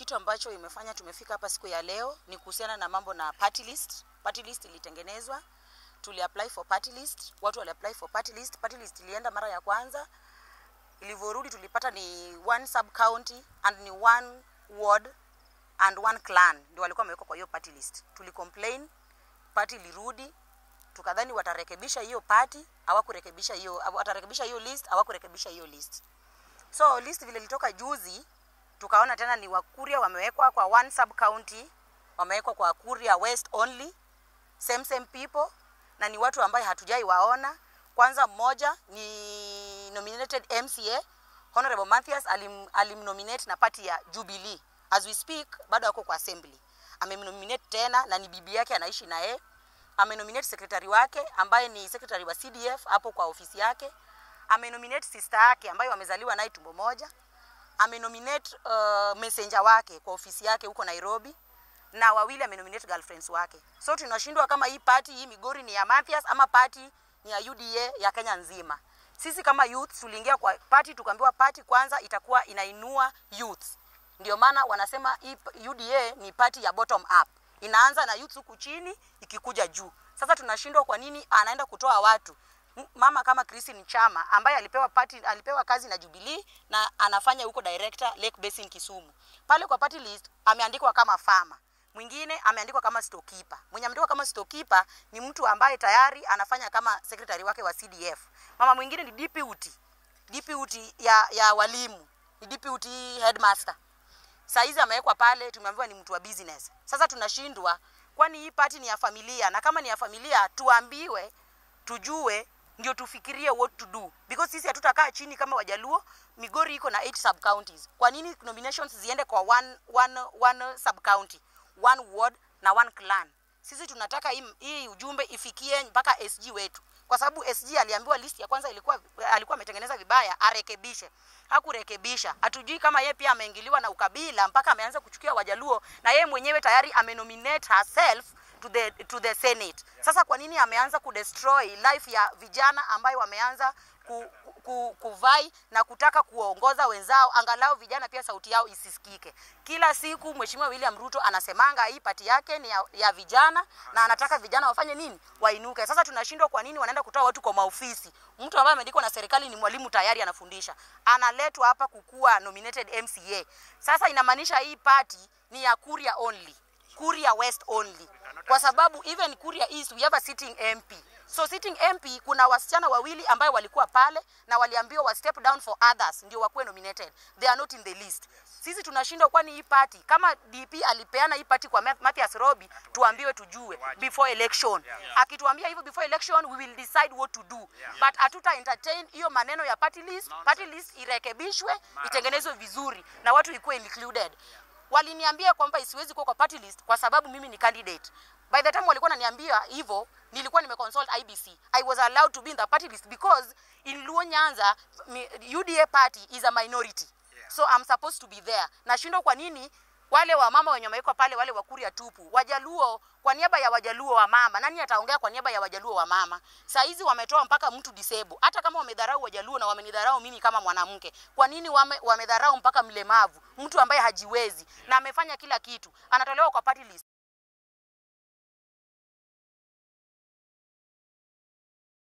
kitu ambacho imefanya tumefika hapa siku ya leo ni kuhusiana na mambo na party list. Party list ilitengenezwa, tuli apply for party list, watu wali apply for party list. Party list ilienda mara ya kwanza, ilivyorudi tulipata ni one sub county and ni one ward and one clan ndio walikuwa wamewekwa kwa hiyo party list. Tuli complain, party ilirudi, tukadhani watarekebisha hiyo party, hawakurekebisha hiyo, watarekebisha hiyo list, hawakurekebisha hiyo list. So list vile ilitoka juzi, tukaona tena ni Wakuria wamewekwa kwa one sub county, wamewekwa kwa Kuria West only, same same people, na ni watu ambaye hatujai waona. Kwanza mmoja ni nominated MCA Honorable Mathias alim, alimnominate na party ya Jubilee. As we speak bado ako kwa assembly. Amemnominate tena na ni bibi yake anaishi na yeye. Amenominate secretary wake ambaye ni secretary wa CDF hapo kwa ofisi yake. Amenominate sister yake ambaye wamezaliwa naye tumbo moja. Amenominate uh, messenger wake kwa ofisi yake huko Nairobi na wawili amenominate girlfriends wake. So tunashindwa kama hii party hii Migori ni ya Mathias ama party ni ya UDA ya Kenya nzima. Sisi kama youth tuliingia kwa party tukaambiwa party kwanza itakuwa inainua youth. Ndio maana wanasema hii UDA ni party ya bottom up. Inaanza na youth huku chini ikikuja juu. Sasa tunashindwa kwa nini anaenda kutoa watu mama kama Christine Chama ambaye alipewa party, alipewa kazi na Jubilee na anafanya huko director Lake Basin Kisumu. Pale kwa party list ameandikwa kama farmer mwingine ameandikwa kama storekeeper. Mwenye ameandikwa kama storekeeper ni mtu ambaye tayari anafanya kama secretary wake wa CDF. Mama mwingine ni deputy, deputy ya, ya walimu, ni deputy headmaster. Saa hizi amewekwa pale, tumeambiwa ni mtu wa business. Sasa tunashindwa, kwani hii party ni ya familia, na kama ni ya familia tuambiwe, tujue ndio tufikirie what to do because sisi hatutakaa chini kama Wajaluo. Migori iko na 8 sub counties. Kwa nini nominations ziende kwa one, one, one sub county, one ward na one clan? Sisi tunataka hii, hii ujumbe ifikie mpaka SG wetu, kwa sababu SG aliambiwa list ya kwanza ilikuwa alikuwa ametengeneza vibaya, arekebishe. Hakurekebisha. Hatujui kama yeye pia ameingiliwa na ukabila mpaka ameanza kuchukia Wajaluo, na yeye mwenyewe tayari amenominate herself to the, to the Senate. Sasa kwa nini ameanza kudestroy life ya vijana ambayo wameanza ku, ku, kuvai na kutaka kuongoza wenzao, angalau vijana pia sauti yao isisikike. Kila siku Mheshimiwa William Ruto anasemanga hii pati yake ni ya, ya vijana na anataka vijana wafanye nini? Wainuke. Sasa tunashindwa kwa nini wanaenda kutoa watu kwa maofisi. Mtu ambaye ameandikwa na serikali ni mwalimu tayari anafundisha, analetwa hapa kukuwa nominated MCA. Sasa inamaanisha hii party ni ya Kuria only. Kuria West only. Kwa sababu even Kuria East we have a sitting MP. So sitting MP kuna wasichana wawili ambayo walikuwa pale na waliambiwa wa step down for others ndio wakuwe nominated. They are not in the list. Sisi tunashindwa kwani hii party kama DP alipeana hii party kwa Mathias Robi tuambiwe tujue before election. Akituambia hivyo before election we will decide what to do. But hatuta entertain hiyo maneno ya party list. Party list irekebishwe, itengenezwe vizuri na watu ikuwe included waliniambia kwamba isiwezi kuwa kwa party list kwa sababu mimi ni candidate. By the time walikuwa wananiambia hivyo, nilikuwa nimeconsult IBC. I was allowed to be in the party list because in Luo Nyanza UDA party is a minority. So I'm supposed to be there. Nashindwa kwa nini wale wa mama wenye wamewekwa pale wale wakuria tupu. Wajaluo kwa niaba ya Wajaluo wa mama, nani ataongea kwa niaba ya Wajaluo wa mama? Saa hizi wametoa mpaka mtu disable. Hata kama wamedharau Wajaluo na wamenidharau mimi kama mwanamke, kwa nini wame, wamedharau mpaka mlemavu, mtu ambaye hajiwezi na amefanya kila kitu, anatolewa kwa party list?